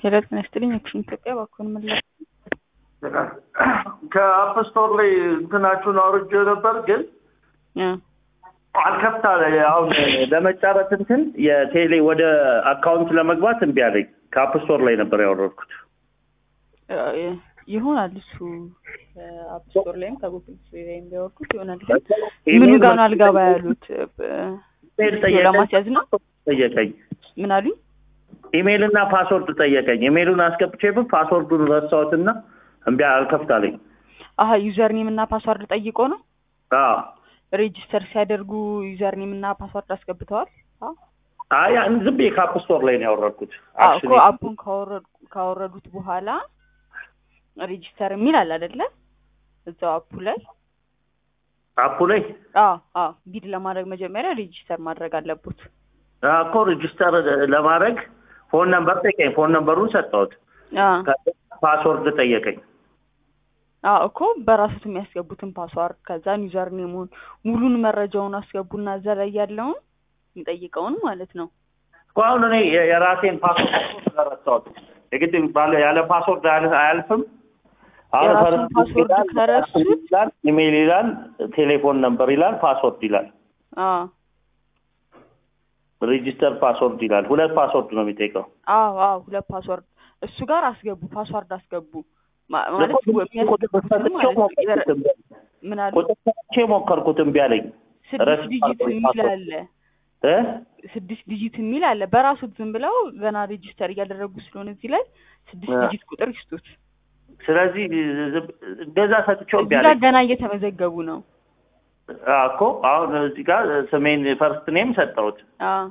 ሄሎ ጤና ይስጥልኝ አክሽን ኢትዮጵያ እባክዎን ምላሽ ከአፕ ስቶር ላይ እንትናችሁን አውርጄ ነበር ግን እ አልከፍታ አሁን ለመጫረት እንትን የቴሌ ወደ አካውንት ለመግባት እምቢ አለኝ። ከአፕ ስቶር ላይ ነበር ያወረድኩት። እ ይሆናል እሱ አፕ ስቶር ላይም ከጉግል ፕሌይ ላይም ቢያወርዱት ይሆናል። ግን ምኑ ጋር ነው አልገባ ያሉት? ኢሜል ለማስያዝ ነው። ጠየቀኝ። ምን አሉኝ? ኢሜይል እና ፓስወርድ ጠየቀኝ። ኢሜይሉን አስገብቼበት ፓስወርዱን ረሳሁትና እምቢ አልከፍት አለኝ። አሀ ዩዘር ኔም እና ፓስዋርድ ጠይቆ ነው አዎ ሬጂስተር ሲያደርጉ ዩዘር ኔም እና ፓስዋርድ አስገብተዋል? አዎ አይ ዝም ብዬ ከአፕ ስቶር ላይ ነው ያወረድኩት። አዎ እኮ አፑን ካወረዱ ካወረዱት በኋላ ሬጂስተር የሚል አለ አይደለ? እዛው አፑ ላይ አፑ ላይ አዎ አዎ ቢድ ለማድረግ መጀመሪያ ሬጂስተር ማድረግ አለቡት። አዎ እኮ ሬጂስተር ለማድረግ ፎን ነምበር ጠየቀኝ። ፎን ነምበሩን ሰጠሁት። አዎ ፓስወርድ ጠየቀኝ። አዎ እኮ በራሱት የሚያስገቡትን ፓስዋርድ ከዛን ዩዘር ኔሙን ሙሉን መረጃውን አስገቡና እዛ ላይ ያለውን የሚጠይቀውን ማለት ነው። እኮ አሁን እኔ የራሴን ፓስወርድ ስለረሳሁት የግድ ባለ ያለ ፓስወርድ አያል- አያልፍም። አሁን የራሱን ፈረንጅ ፓስወርድ ይላል፣ ከረሱት ይላል፣ ኢሜይል ይላል፣ ቴሌፎን ነምበር ይላል፣ ፓስወርድ ይላል፣ አዎ ሬጂስተር ፓስወርድ ይላል። ሁለት ፓስወርድ ነው የሚጠይቀው። አዎ አዎ ሁለት ፓስወርድ እሱ ጋር አስገቡ፣ ፓስዋርድ አስገቡ ማ- ማለት የሚያስገቡትን ማለት ነው። ምን አሉ? ቁጥር ሰጥቼ ሞከርኩት እምቢ አለኝ። ስድስት ረስ- ዲጂት የሚል አለ እ? ስድስት ዲጂት የሚል አለ። በራሱት ዝም ብለው ገና ሬጂስተር እያደረጉ ስለሆነ እዚህ ላይ ስድስት እ። ዲጂት ቁጥር ይስጡት። ስለዚህ ዝም- እንደዛ ሰጥቼው እምቢ እዚህ ጋር አለኝ። ገና እየተመዘገቡ ነው። አዎ እኮ አሁን እዚህ ጋር ስሜን ፈርስት ኔም ሰጠሁት። አዎ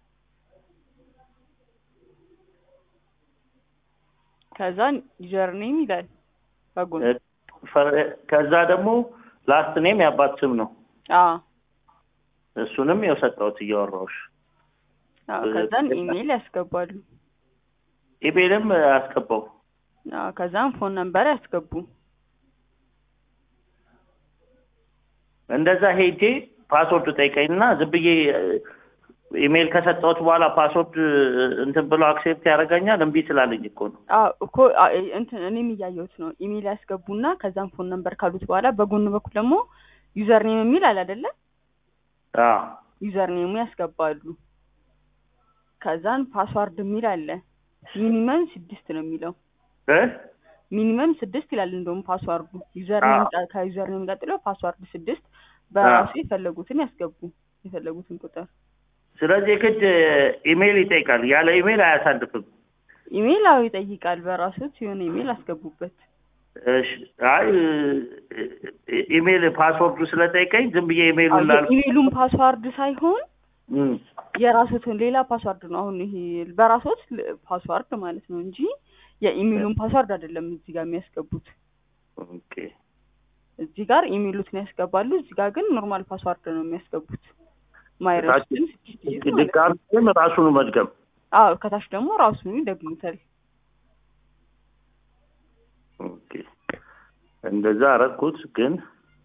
ከዛን ዩዘር ኔም ይላል በጎን እ፣ ፈር- ከዛ ደግሞ ላስት ኔም የአባት ስም ነው። አዎ እሱንም ያው ሰጠሁት እያወራሁሽ። አዎ ከዛን ኢሜይል ያስገባሉ። ኢሜልም አስገባው። አዎ ከዛን ፎን ነምበር ያስገቡ። እንደዛ ሄጄ ፓስወርድ ጠይቀኝና ዝም ብዬ ኢሜል ከሰጠሁት በኋላ ፓስወርድ እንትን ብሎ አክሴፕት ያደርገኛል። እምቢ ስላለኝ እኮ ነው። አዎ እኮ አ- እንትን እኔም እያየሁት ነው። ኢሜይል ያስገቡና ከዛን ፎን ነምበር ካሉት በኋላ በጎን በኩል ደግሞ ዩዘር ኔም የሚል አለ አይደለ? አዎ ዩዘር ኔሙ ያስገባሉ። ከዛን ፓስዋርድ የሚል አለ። ሚኒመም ስድስት ነው የሚለው እ? ሚኒመም ስድስት ይላል። እንደውም ፓስዋርዱ ዩዘር ኔም አዎ። ቀ- ከዩዘር ኔም ቀጥሎ ፓስዋርድ ስድስት በራሱ የፈለጉትን ያስገቡ የፈለጉትን ቁጥር ስለዚህ የግድ ኢሜል ይጠይቃል። ያለ ኢሜል አያሳልፍም። ኢሜይል አዎ ይጠይቃል። በራሱት የሆነ ኢሜይል አስገቡበት። እሺ፣ አይ እ- ኢሜል ፓስወርዱ ስለጠይቀኝ ዝም ብዬ አዎ ኢሜሉን ላል የኢሜይሉን ፓስዋርድ ሳይሆን እም፣ የራሱትን ሌላ ፓስዋርድ ነው። አሁን ይሄ በራሶት ፓስዋርድ ማለት ነው እንጂ የኢሜይሉን ፓስዋርድ አይደለም እዚህ ጋር የሚያስገቡት። ኦኬ እዚህ ጋር ኢሜይሉትን ያስገባሉ። እዚህ ጋር ግን ኖርማል ፓስዋርድ ነው የሚያስገቡት። ማይረሱትን ስድስት ዲጂት ማለት ነው። ድጋሚ ግን ራሱን መድገም አዎ ከታች ደግሞ ራሱን ይደግሙታል። ኦኬ። እንደዛ አረግኩት ግን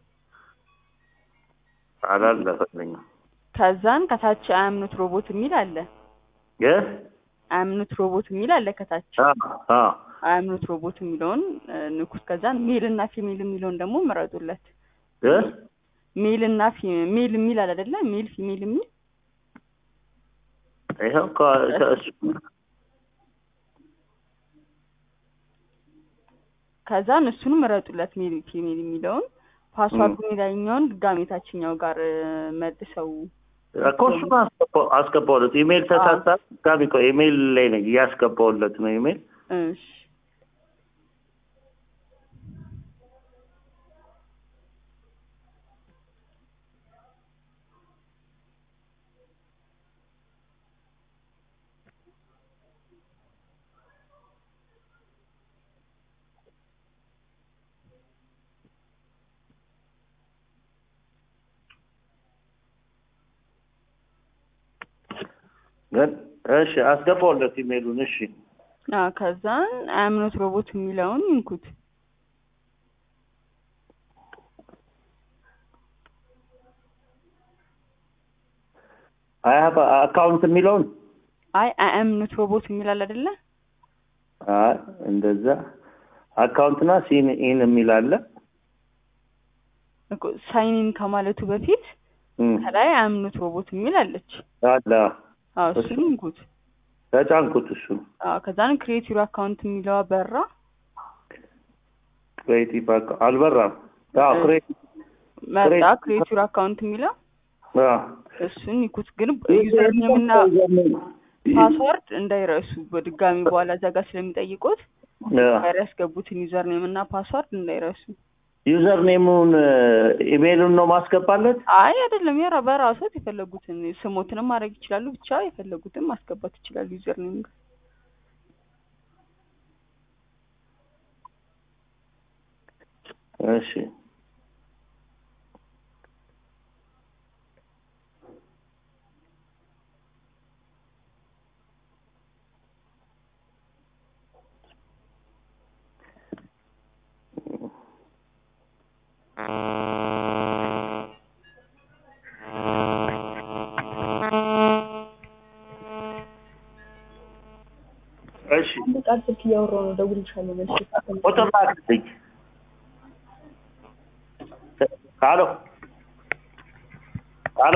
አላለፈልኝም። ከዛን ከታች አያምኑት ሮቦት የሚል አለ። የ አያምኑት ሮቦት የሚል አለ ከታች አ አ አያምኑት ሮቦት የሚለውን እ፣ ንኩት። ከዛን ሜል እና ፊሜል የሚለውን ደግሞ ምረጡለት። የ ሜል እና ፊ- ሜል የሚል አለ አይደለ? ሜል ፊሜል የሚል ይኸው ከ- ከእሱ ከዛን እሱን ምረጡለት። ሜል ፊሜል የሚለውን ፓስዋርዱን የላይኛውን ድጋሜ ታችኛው ጋር እ፣ መልሰው እኮ እሱን አስገባው አስገባውለት ኢሜል ተሳሳ ድጋሚ እኮ ኢሜል ላይ ነኝ እያስገባውለት ነው ኢሜል እሺ ግን እሺ አስገባውለት ኢሜሉን እሺ አዎ ከዛን አያምኑት ሮቦት የሚለውን ይንኩት። አይ ሀቭ አካውንት የሚለውን አይ አያምኑት ሮቦት የሚላል አይደለ? አይ እንደዛ አካውንትና ሲን ኢን የሚል አለ እኮ ሳይኒን ከማለቱ በፊት እም፣ ከላይ አምኖት ሮቦት የሚል አለች። አለ አዎ እሱን እንኩት። ተጫንኩት እሱን አዎ ከዛን ክሬት ዩር አካውንት የሚለዋ በራ። ክሬቲቭ አካ- አልበራም አዎ እ- ክሬቲቭ መጣ ክሬት- ክሬት ዩር አካውንት የሚለው አዎ እሱን ይኩት። ግን ዩዘር ኔም እና ፓስወርድ እንዳይረሱ በድጋሚ በኋላ እዛ ጋር ስለሚጠይቁት ጋር ያስገቡትን ዩዘር ኔም እና ፓስወርድ እንዳይረሱ። ዩዘር ኔሙን ኢሜይሉን ነው ማስገባለት አይ አይደለም፣ የራ በራሶት የፈለጉትን ስሞትንም ማድረግ ይችላሉ። ብቻ የፈለጉትን ማስገባት ይችላሉ ዩዘር ኔም ጋር። እሺ እሺ አንድ ቃል ስልክ እያወራሁ ነው፣ እደውልልሻለሁ መልሼ። ቁጥር ላክልኝ ሄሎ ሄሎ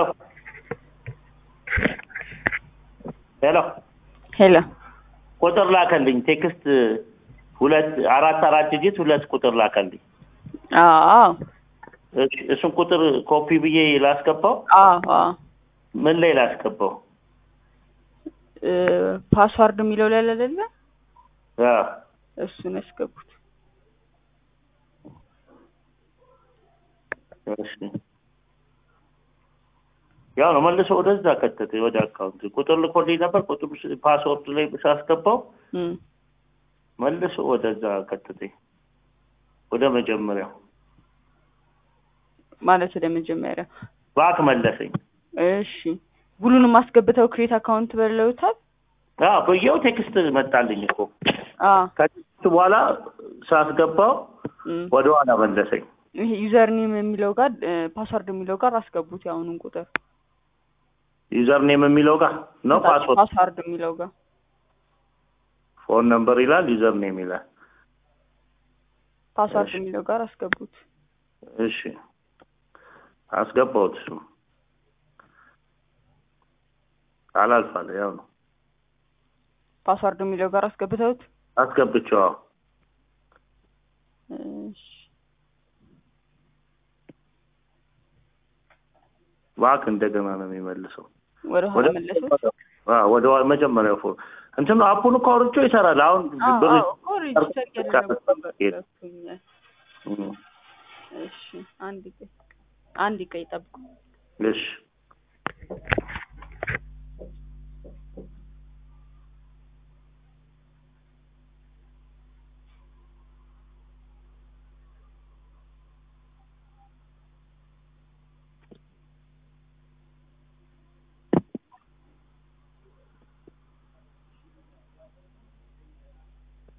ሄሎ ሄሎ ቁጥር ላከልኝ ቴክስት ሁለት አራት አራት ዲጂት ሁለት ቁጥር ላከልኝ አዎ እሺ እሱን ቁጥር ኮፒ ብዬ ላስገባው አዎ አዎ ምን ላይ ላስገባው እ ፓስዋርድ የሚለው ላይ አይደለ? አዎ እሱን ያስገቡት። እሺ ያው ነው መልሶ ወደዛ ከተተ ወደ አካውንት ቁጥር ልኮልኝ ነበር ቁጥሩ ስ- ፓስወርድ ላይ ሳስገባው እም መልሶ ወደዛ ከተተኝ ወደ መጀመሪያው ማለት ወደ መጀመሪያ ባክ መለሰኝ እሺ ሁሉንም አስገብተው ክሬት አካውንት በለውታል። አዎ ብዬው ቴክስት መጣልኝ እኮ አ ከቴክስት በኋላ ሳስገባው እም ወደ ኋላ መለሰኝ ይሄ ዩዘር ኔም የሚለው ጋር ፓስዋርድ የሚለው ጋር አስገቡት የአሁኑን ቁጥር ዩዘር ኔም የሚለው ጋር ነው ፓስወርድ ፓስዋርድ የሚለው ጋር ፎን ነምበር ይላል ዩዘር ኔም ይላል ፓስዋርድ እሺ። የሚለው ጋር አስገቡት። እሺ አስገባሁት እሱ አላልፋለ ያው ነው ፓስዋርድ የሚለው ጋር አስገብተውት አስገብቼው አዎ እሺ ባክ እንደገና ነው የሚመልሰው ወደ ኋላ መለሱት። አዎ ወደ ዋ- መጀመሪያው ፎ እንትን ነው አፑን እኮ አውርቼው ይሰራል አሁን አዎ ብር አዎ እኮ ሬጅስተር እያደረጉት ነበር። ገብቶኛል። እም፣ እሺ አንድ ቀይ አንድ ቀይ ጠብቁ። እሺ